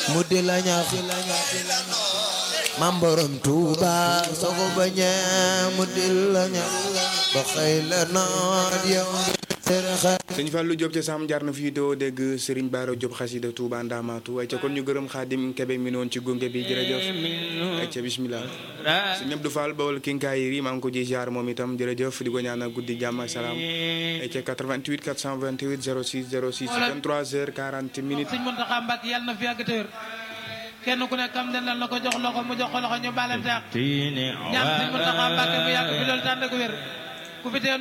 mu di la ñaax mam borom Tuuba soo ko bañee mu di la ñaax ba xëy la noot yow sëñ Fallou Diop ca Sam jaar na fii doo dégg Serigne Bara Diop xasida Touba Ndamatu ay ca kon ñu gërëm Xaadim Kebe mi noon ci gunge bi jërëjëf ay ca bismillah sëñ Abdou Fall bawal kinkaayiri maa ngi ko ji jaar moom itam jërëjëf di ko ñaanal guddi jàmm ak salaam ay ca 88 428 06 06 23 heures 40 minutes sëñ Mountakha Mbacké yàlla na fi yàgg te wér kenn ku nekk am dendal na ko jox loxo mu jox ko loxo ñu balante ak ñaan sëñ Mountakha Mbacké mu yàgg fi loolu tànn ak wér ku fi teew